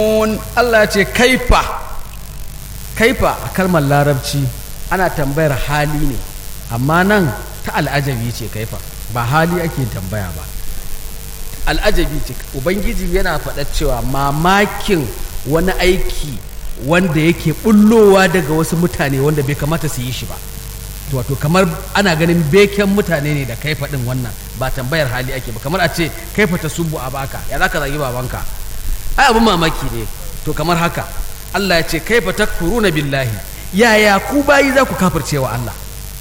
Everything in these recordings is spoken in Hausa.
Allah ce kaifa kaifa a kalmar larabci ana tambayar hali ne amma nan ta al'ajabi ce kaifa ba hali ake tambaya ba al'ajabi ce ubangiji yana faɗa cewa mamakin wani aiki wanda yake bullowa daga wasu mutane wanda bai kamata su yi shi ba wato kamar ana ganin beken mutane ne da kaifa ɗin wannan ba tambayar hali ake ba kamar a ce kaifa ta subu a baka ya za ka zagi babanka ai abin mamaki ne to kamar haka Allah ya ce kaifa takfuruna billahi yaya ku bayi za ku kafirce wa Allah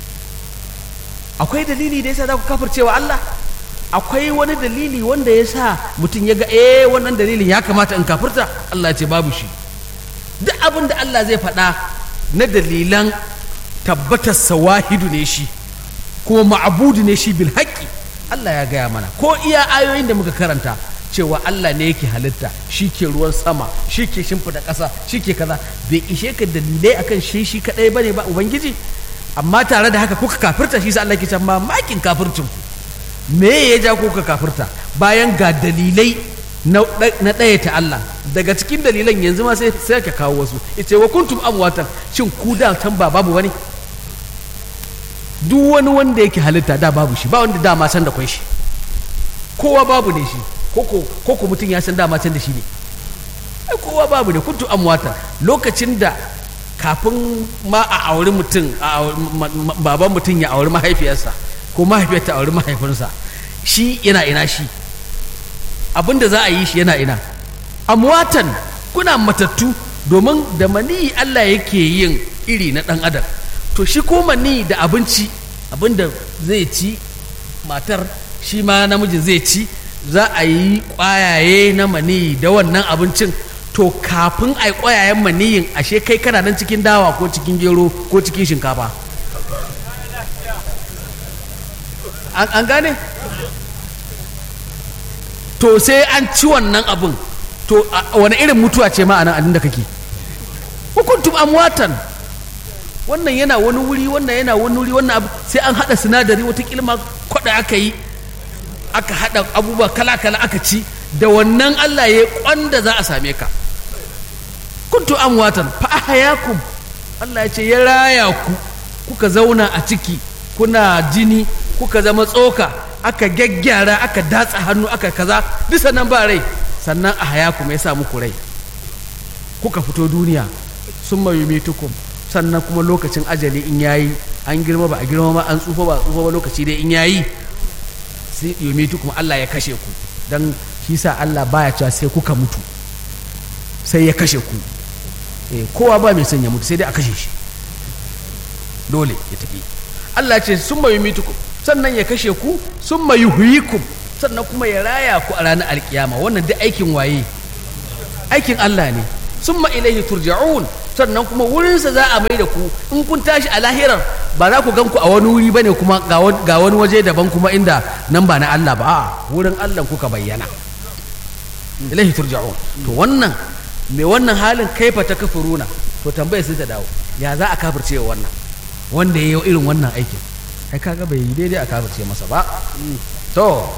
akwai dalili da yasa za ku kafirce wa Allah akwai wani dalili wanda ya sa mutum ya ga eh wannan dalilin ya kamata in kafirta Allah ya ce babu shi duk abin da Allah zai faɗa na dalilan tabbatar sawahidu ne shi kuma ma'abudu ne shi bil haƙƙi Allah ya gaya mana ko iya ayoyin da muka karanta cewa Allah ne yake halitta shi ke ruwan sama shi ke shimfida ƙasa shi ke kaza bai ishe ka dalilai akan shi shi kaɗai ba ne ba ubangiji amma tare da haka kuka kafirta shi sa Allah ke can mamakin kafircin ku me ya ja kuka kafirta bayan ga dalilai na ɗaya ta Allah daga cikin dalilan yanzu ma sai sai ka kawo wasu ita wa kuntum amwatan shin ku da can ba babu wani duk wani wanda yake halitta da babu shi ba wanda dama san da kwai shi kowa babu ne shi koko koko mutum ya san dama can da shi ne ai kowa babu ne kuntu amwata lokacin da kafin ma a auri mutum baban mutum ya auri mahaifiyarsa ko mahaifiyar ta auri mahaifinsa shi yana ina shi abinda za a yi shi yana ina amwatan kuna matattu domin da mani Allah yake yin iri na ɗan adam to shi ko mani da abinci abinda zai ci matar shi ma namijin zai ci za a yi ƙwayaye na mani da wannan abincin to kafin a yi ƙwayayen maniyin ashe kai kana nan cikin dawa ko cikin gero ko cikin shinkafa an gane to sai an ci wannan abin to wani irin mutuwa ce ma a nan da kake hukuntum amwatan wannan yana wani wuri wannan yana wani wuri wannan abu sai an haɗa sinadari wata kilma kwaɗa aka yi aka haɗa abubuwa kala-kala aka ci da wannan Allah ya kwanda za a same ka kuntu amwatan fa ahyakum Allah ya ce ya raya ku kuka zauna a ciki kuna jini kuka zama tsoka aka gyaggyara aka datsa hannu aka kaza duk sannan ba rai sannan ahyakum ya sa muku rai kuka fito duniya sun mayumitukum sannan kuma lokacin ajali in yayi an girma ba a girma ba an tsufa ba tsufa ba lokaci dai in yayi sai yumitu kuma Allah ya kashe ku dan shi sa Allah baya cewa sai kuka mutu sai ya kashe ku eh kowa ba mai son ya mutu sai dai a kashe shi dole ya tafi Allah ce summa yumitukum sannan ya kashe ku summa yuhyikum sannan kuma ya raya ku a ranar alkiyama wannan duk aikin waye aikin Allah ne summa ilaihi turja'un sannan kuma wurinsa za a mai da ku in kun tashi a lahirar ba za ku gan ku a wani wuri bane kuma ga wani waje daban kuma inda nan ba na Allah ba a wurin Allah kuka bayyana ilahi turja'un to wannan mai wannan halin kaifa ta kafuruna to tambaya sai ta dawo ya za a kafirce wannan wanda ya yi irin wannan aikin ai kaga bai yi daidai a kafirce masa ba to